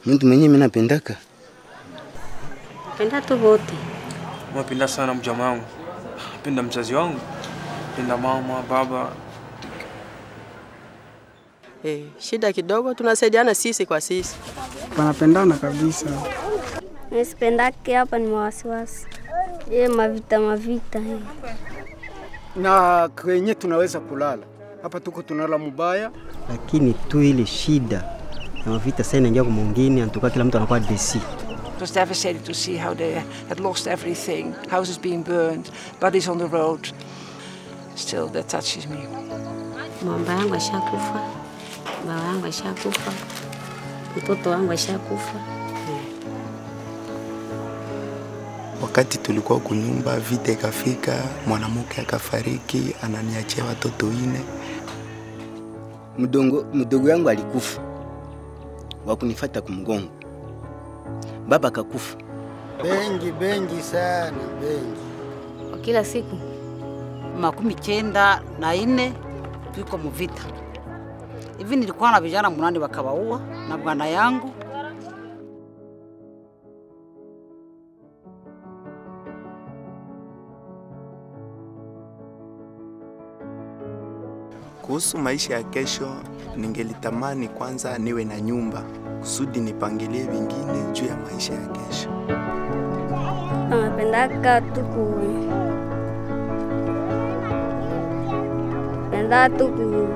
Mtu mwenyewe mimi napendaka. Penda tu wote. Napenda sana mjamaa wangu, napenda mzazi wangu, napenda mama, baba. Eh, shida kidogo tunasaidiana sisi kwa sisi. Wanapendana kabisa. Nisipendake hapa ni mawasiwasi. Ye mavita mavita. eh. Na kwenye tunaweza kulala hapa, tuko tunala mubaya. lakini tu ile shida na mavita sasa inaingia kwa mwingine, anatoka kila mtu anakuwa desi. It was devastating to see how they had lost everything houses being burned, bodies on the road. Still, that touches me. Mamba yangu ashakufa, baba yangu ashakufa, mtoto wangu ashakufa. Wakati tulikuwa kunyumba, vita ikafika, mwanamke akafariki, ananiachia watoto ine. Mdongo mdogo yangu alikufa. Wakunifata kumgongo. Baba akakufa. Bengi bengi sana bengi. Kwa kila siku makumi kenda na ine tuko muvita hivi. Nilikuwa na vijana munane wakawaua na bwana yangu. Kuhusu maisha ya kesho, ningelitamani kwanza niwe na nyumba kusudi nipangilie vingine juu ya maisha ya kesho. anapendaka tuku penda tuku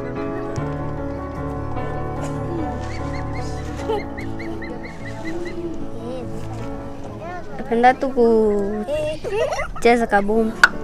napenda tuku cheza kabumbu